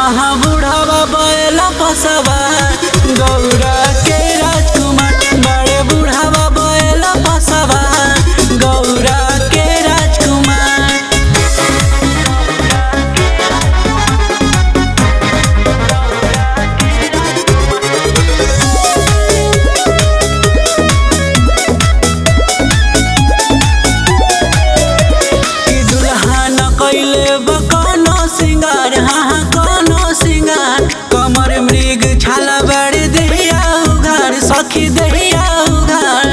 हाँ हाँ बुढ़ावा बैला पसवा गौरा के राजकुमार बड़े बुढ़ावा बैला पसवा गौरा के राजकुमार कि दुल्हा न कैले बा कोनो सिंगार हाँ हाँ कोनो सिंगार कमर मृग छाला बड़े दहिया उघार सखी दहिया उघार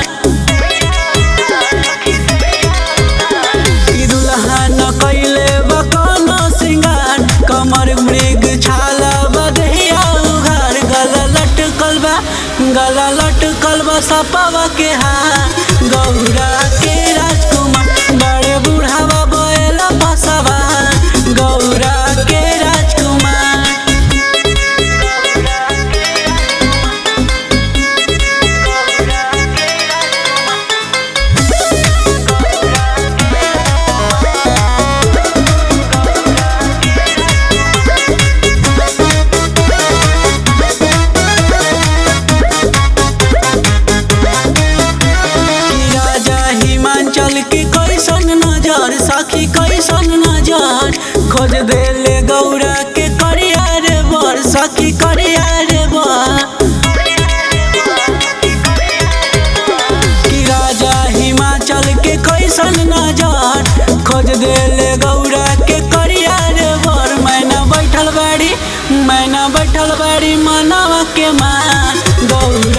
कि दुल्हा न कैले बा कोनो सिंगार कमर मृग छाला बा दहिया उघार गला लटकल बा गला लटकल बा सपावा के हार गौरा के राजकुमार बड़े बुढ़ावा बैला बसवा गौरा के राजकुमार कि राजा हिमाचल के कैसन नजर सखी कैसन नजर खोज देले गौरा के करिया रे बर सखी करिया रे बर कि राजा हिमाचल के कैसन नजर खोज देले गौरा के करिया रे बर मैना बैठल बाड़ी मैना बैठल बाड़ी मनवा के माँ गौरा